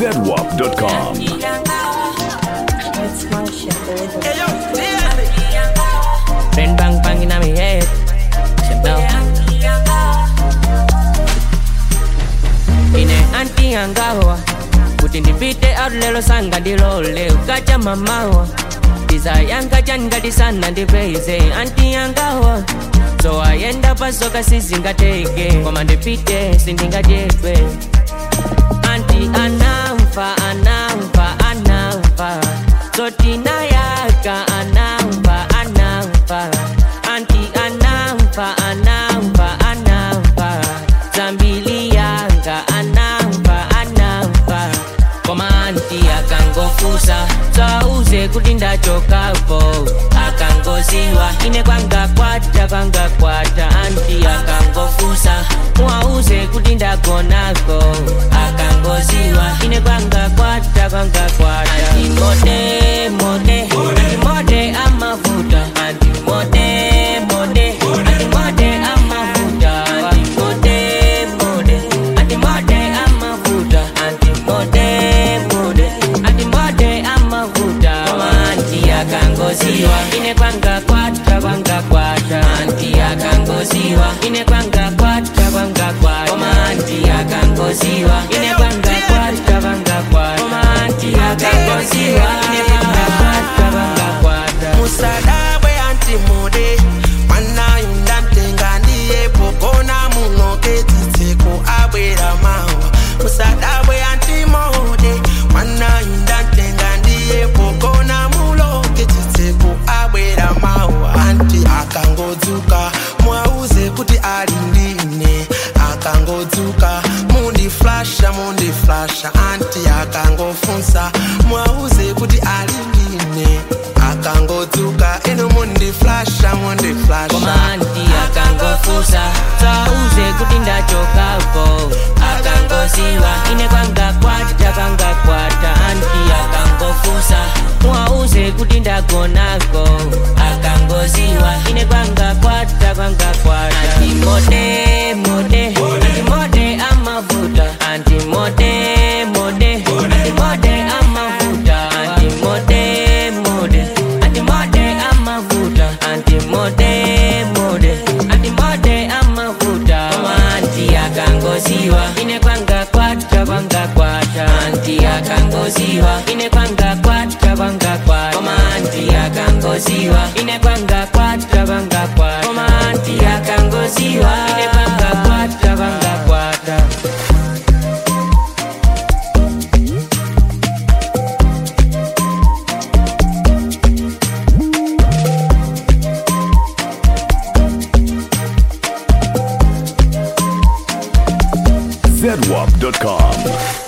zedwap.com. It's my shit, there is a Ring bang bang in my head. You know. Ine anti angawa kuti ndipite out lelo sanga ndilole ukacha mamawa ndizayanga changati sana ndipeze anti angawa so ayenda pasoka sizingateke koma ndipite sindingadyedwe anti anamva anamva anamva zotinayaka anamva anamva anti anamva anamva anamva zambili yanga anamva anamva koma anti akangofusa sauze kuti ndachokapo akangoziwa ine kwangakwata kwangakwata anti akangofusa mwauze kuti ndagonako akangoziwa ine kwangakwata kwangakwata anti mode mode anti mode amavuta anti mode mode anti mode amavuta anti mode mode anti mode amavuta anti mode mode anti mode amavuta koma anti akangoziwa ine kwangakwata kwangakwata anti akangoziwa ine kwangakwata kwangakwata koma anti akangoziwa ine kwangakwata kwangakwata koma anti akangoziwa ine kwangakwata kwangakwata musadabwe antimude mwanayunda mtenga ndiye pogona munoke tsitseko abwera mawa musadabwe antimude mwanayunda mtenga ndiye pogona muloke tsitseko abwera mawa anti akangodzuka mwauze kuti ali ndine akangodzuka mundiflasha mundiflasha anti akangofunsa mwauze kuti ali ndine akangodzuka ino mundiflasha mundiflasha koma anti akangofusa sauze kuti ndachokapo akangoziwa ine kwangakwata kwangakwata anti akangofusa mwauze kuti ndagonako akangoziwa ine kwangakwata kwangakwata anti mode mode anti mode amavuta anti mode mode anti mode amavuta anti mode mode anti mode amavuta anti mode mode anti mode amavuta koma anti akangoziwa ine kwangakwata kwangakwata anti akangoziwa ine kwangakwata kwangakwata koma anti akangoziwa ine kwangakwata kwangakwata koma anti akangoziwa ine kwangakwata kwangakwata zedwap.com.